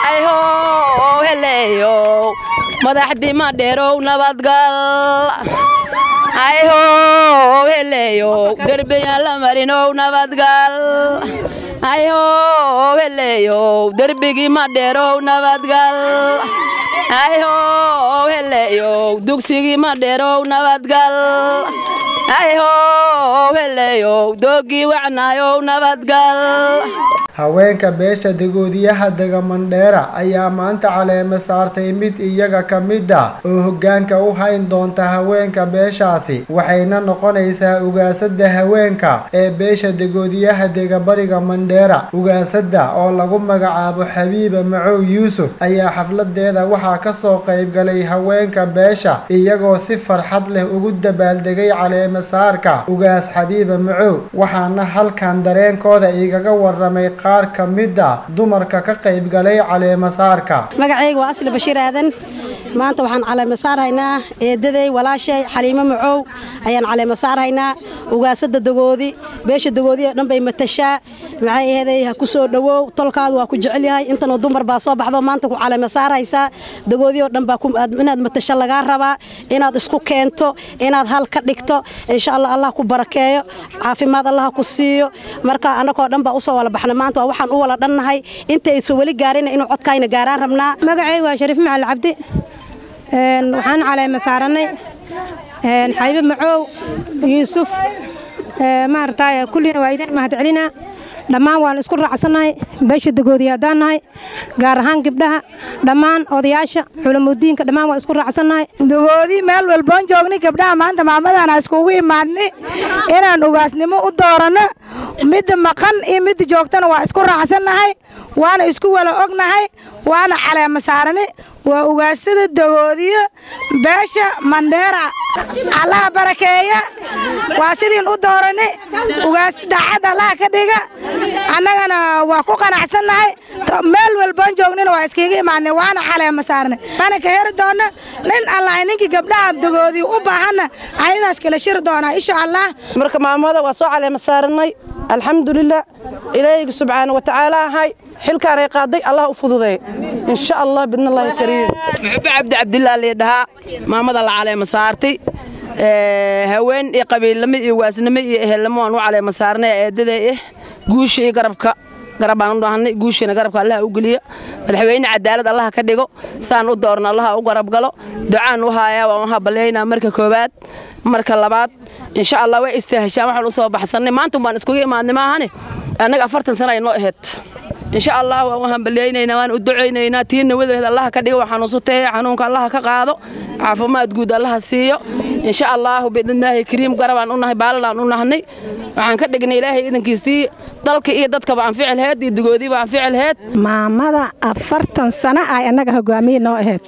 hayhow heleeyow madaxdii madheerow nabadgal hayhow heleeyow derbiyaan la marinow nabadgal hayhow heleeyow derbigii madheerow nabadgal hayhow heleeyow dugsigii madheerow nabadgal hayhow heleeyow doogii wacnaayow nabadgal haweenka beesha dagoodiyaha dega mandheera ayaa maanta caleema saartay mid iyaga ka mid ah oo hoggaanka u hayn doonta haweenka beeshaasi waxayna noqonaysaa ugaasada haweenka ee beesha dagoodiyaha dega bariga mandheera ugaasada oo lagu magacaabo xabiiba macow yuusuf ayaa xafladeeda waxaa kasoo qaybgalay haweenka beesha iyagoo si farxad leh ugu dabaaldegay caleema saarka ugaas xabiiba macow waxaana halkan dareenkooda igaga waramay qaar ka mid a dumarka ka qaybgalay caleema saarka magacayga waa asli bashiir aadan maanta waxaan caleema saarhaynaa eedaday walaashay xaliimo macow ayaan caleema saarhaynaa ugaasada dagoodi beesha dagoodi oo dhan bay matashaa maxay aheeday ha ku soo dhowow tolkaadu waa ku jecel yahay intanoo dumar baa soo baxdo maanta ku caleema saarhaysaa dagoodi oo dhan baa inaad matasho lagaa rabaa inaad isku keento inaad hal ka dhigto insha allah allah ku barakeeyo caafimaad allah ku siiyo marka annagoo dhan baa usoo wala baxna maanta waa waxaan u wala dhannahay intaysa weli gaarin inuu codkayna gaaraan rabnaa magacaygu waa shariif macali cabdi waxaan caleema saarannay xabiib macoow yuusuf maaragtay kullina waa idin mahad celinaa dhammaan waan isku raacsannahay beesha dagoodiya haddaan nahay gaar ahaan gabdhaha dhammaan odayaasha culamudiinka dhammaan waan isku raacsannahay dagoodii meel walboon joognay gabdhaha maanta maamadaana iskugu imaadnay inaan ugaasnimo u dooranno midda maqan iyo midda joogtana waa isku raacsannahay waana isku wala ognahay waana caleema saarani waa ugaasada dagoodiyo beesha mandheera allaha barakeeya waa sidiin u doorani ugaas daacad allaha ka dhiga annagana waa ku qanacsannahay meel walboon joognina waa iskiga imaadnay waana caleema saarnay waana ka heri doonna nin allahay ninkii gabdhaha dagoodiyo u baahanna ayadaas kala shiri doonaa insha allah marka maamada waa soo caleema saaranay alxamdulilah ilaahayga subxaana wa tacaala ahay xilkaanay qaaday allah u fududeey insha allah bidna allahi kariim muxube cabdi cabdillah liidhahaa maamada la caleema saartay haween iyo qabiilnimo iyo waasnimo iyo ehelnimo aan u caleema saarnay eedaday ah guusha iyo garabka garab baan u dhahnay guushiina garabka allaha u geliya madaxweyne cadaalad allaha ka dhigo saan u doorna allaha u garab galo ducaan u haayaa waan u habalyaynaa marka koowaad marka labaad insha allah way istaahashaan waxaan u soo baxsannay maanta baan iskuga imaadnay maahane annaga afartan sana ay noo ahayd insha allah waan u hambalyaynaynaa waan u ducaynaynaa tiinna wadareed allaha ka dhigo waxaan usu teeye xanuunka allaha ka qaado caafimaad guud allaha siiyo insha allahu biidnillaahi kariim garabaan u nahay baaladaan u nahnay waxaan ka dhignay ilaahay idankiisii dalka iyo dadkaba anfici laheed iyo dugoodiiba anfici laheed maamada afartan sano ay annaga hogaamiye noo ahayd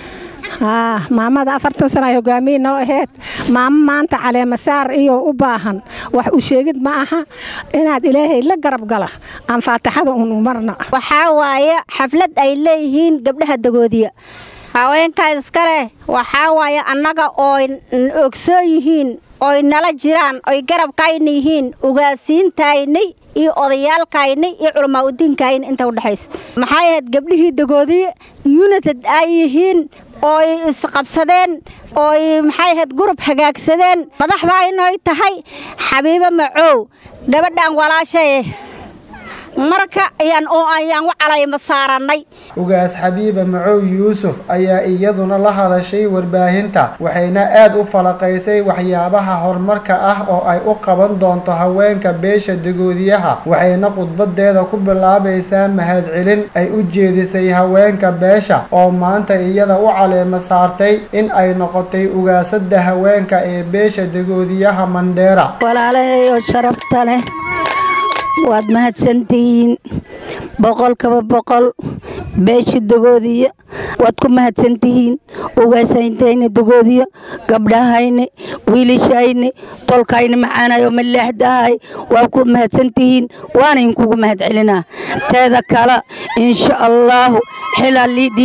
maamada afartan sano ay hogaamiye noo ahayd maamo maanta caleemasaar iyo u baahan wax u sheegid ma aha inaad ilaahay la garab gala aan faataxada unu marna waxaa waaye xaflad ay leeyihiin gabdhaha dagoodiya haweenkaa iskale waxaa waaye annaga ooy ogsoon yihiin oy nala jiraan oy garabkayna yihiin ugaasiintaynay iyo odayaalkayna iyo culamaa udiinkayna inta udhexaysa maxay ahayd gabdhihii dagoodiye united ay yihiin ooy isqabsadeen ooy maxay ahayd gurub hagaagsadeen madaxdaaynoy tahay xabiibo macoow gabadhan walaashaye marka ayaan ayaan u calayma saarannay ugaas xabiiba macow yuusuf ayaa iyaduna la hadashay warbaahinta waxayna aad u falaqaysay waxyaabaha horumarka ah oo ay u qaban doonto haweenka beesha dagoodiyaha waxayna khudbadeeda ku bilaabaysaa mahadcelin ay u jeedisay haweenka beesha oo maanta iyada u caleema saartay in ay noqotay ugaasada haweenka ee beesha dagoodiyaha mandheera walaalahayo sharafta leh waad mahadsantihiin boqolkaba boqol beesha dagoodiya waad ku mahadsantihiin ugaasayntayna dagoodiya gabdhahayna wiilashayna tolkayna macaanayo malaaxdahay waad ku mahadsantihiin waana inkugu mahad celinaa teeda kale insha allaahu xilaa lii dhiibi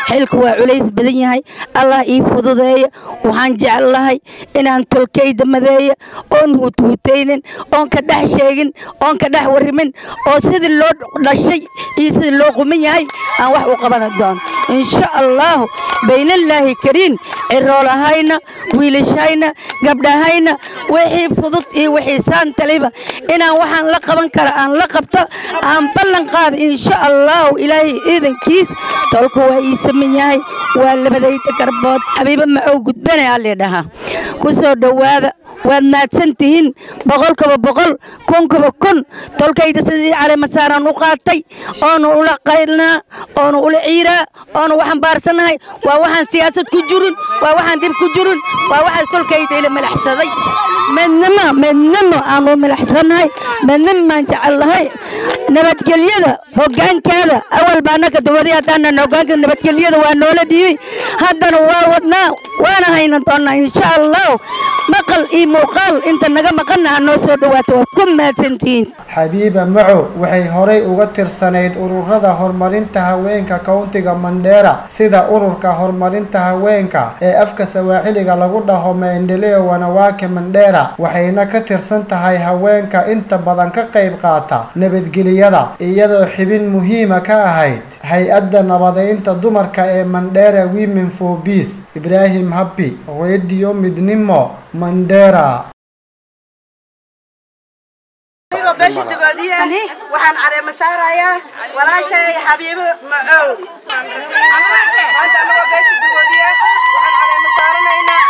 xilku waa culays badan yahay allah ii fududeeya waxaan jeclahay inaan tolkayda madeeya oon huuthuutaynin oon ka dhex sheegin oon ka dhex warrimin oo sidii loo dhashay iyo sidii loo quman yahay aan wax u qaban doono insha allahu baynallaahi kariin ciroolahayna wiilashayna gabdhahayna wixii fudud iyo wixii saan taliba inaan waxaan la qaban kara aan la qabto aan ballan qaada insha allahu ilaahay iidankiis tolku waa ii saman yahay waa labadayda garbood xabiibo macow gudbane alii dhahaa ku soo dhowaada waad mahadsan tihiin boqolkaba boqol kunkaba kun tolkayda sidii caleemasaaraan u qaatay oonu ula qaylnaa oonu ula ciiraa oonu waxaan baarsannahay waa waxaan siyaasad ku jirin waa waxaan dib ku jirin waa waxaas tolkayda ila malaxsaday midnimo midnimo aanu malaxsannahay midnimo maan jecelnahay nabadgelyada hoggaankaada awal baa annaka dowladii haddaanan hoggaanka nabadgelyada waa noola dhiibay haddana waa wadnaa waana haynan doonnaa insha allahu maqal iyo muuqaal inta naga maqanna ha noo soo dhawaato waad ku mahadsantihiin xabiiba macow waxay horay uga tirsanayd ururada horumarinta haweenka kowntiga mandheera sida ururka horumarinta haweenka ee afka sawaaxiliga lagu dhaho maendeleo wanawake mandheera waxayna ka tirsan tahay haweenka inta badan ka qayb qaata nabadgeliyada iyadoo xibin muhiima ka ahayd hay-adda nabadeynta dumarka ee mandheera women for peace ibraahim habbi radio midnimo mandheera beesha dagoodiya waxaan caleema saarayaa walaashay xabiibo macow maanta anagoo beesha dagoodiya waxaan caleema saaranaynaa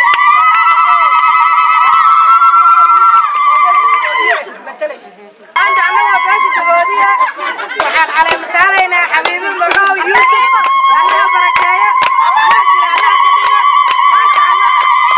maanta anagoo beesha dagoodiya waxaan caleema saaraynaa xabiibo macow yuusuf allaha barakeeyo allah jira allah ka dhigo maasha allah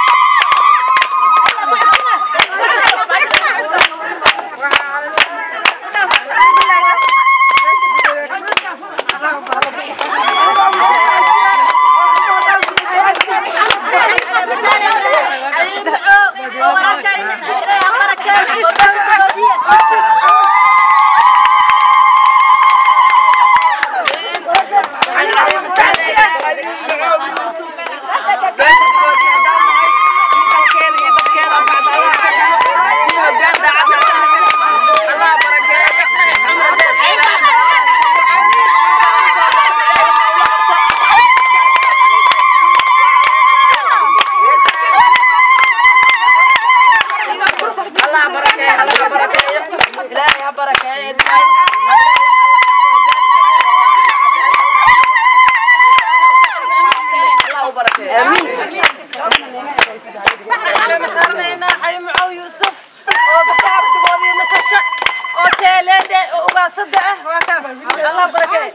الله بركة الله بركة إلهي بركة آمين أنا مسارنا حي معو يوسف oo gabdhaha abdigoodii masasha oo teeleede oo ugaasada ah waa kaas allah barakeey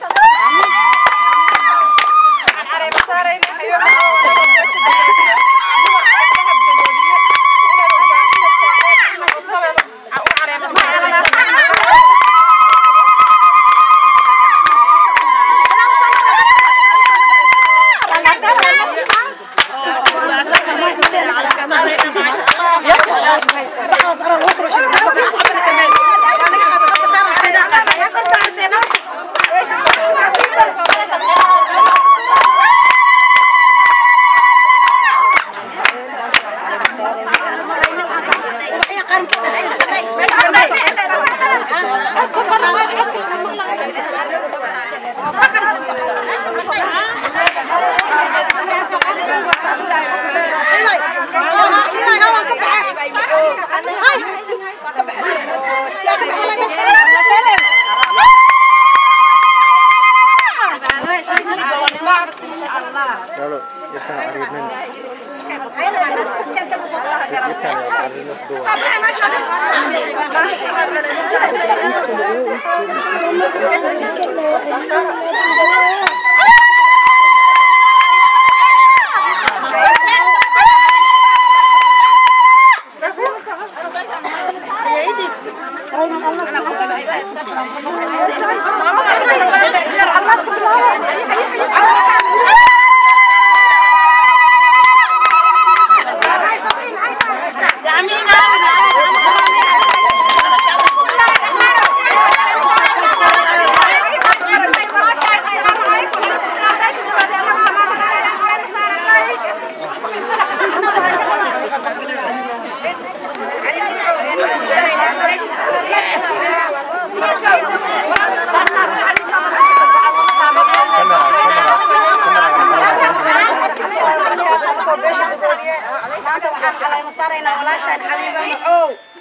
maanta waxaan caleema saaraynaa walaashaan xabiiba maxow